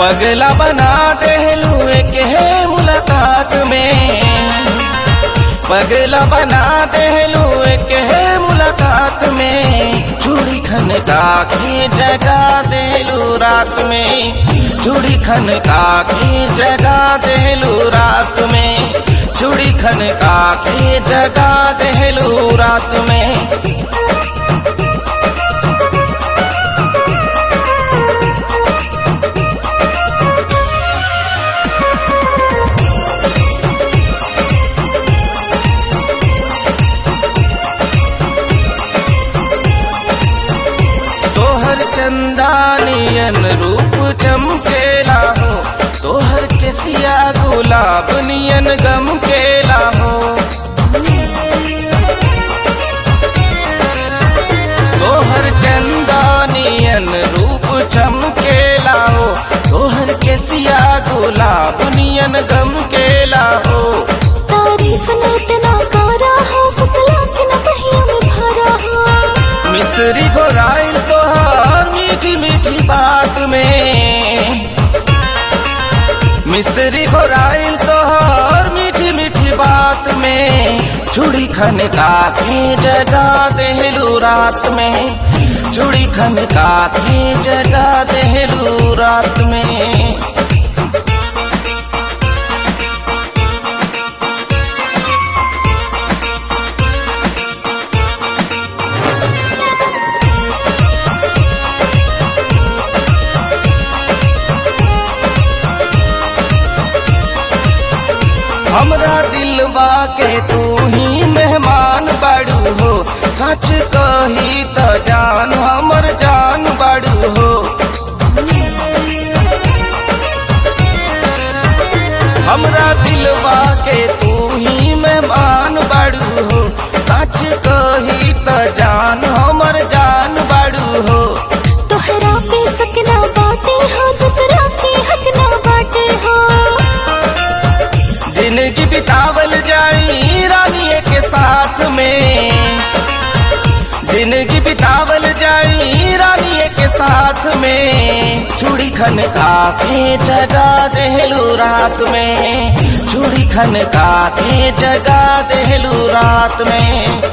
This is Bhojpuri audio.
पगला बना देलू के मुलाकात में पगला बना देलू के मुलाकात में चूड़ी खन का के जगा देलू रात में चूड़ी खन का के जगा देलू रात में चूड़ी खन का के जगा देलू रात में तोहर चंदानियन रूप चमकेला हो तोहर केसिया गुलाब नियन गम केला हो तोहर चंदानियन रूप चमकेला हो तोहर केसिया गुलाब नियन गम केला हो तारीफ न इतना करा हो फसला के न कहीं में भरा हो मिसरी गोराइल तोहार मीठी मीठी बात में मिसरी गोराइल तोहार मीठी मीठी बात में चूड़ी खन का के जगा देलू रात में चूड़ी खन का के जगा देलू रात में हमरा दिलवा के तू ही मेहमान बाड़ू हो सच कही त जान हमर जान बाड़ू हो हमरा दिलवा के तू ही मेहमान बाड़ू हो सच कही त जान हमर जान बाड़ू हो तोहरा पे सकना बाटे हो दूसरा के हक ना बाटे हो जिंदगी बितावल जाई रानिए के साथ में जिंदगी बितावल जाई रानिए के साथ में चूड़ी खन का के जगा देलू रात में चूड़ी खन का के जगा देलू रात में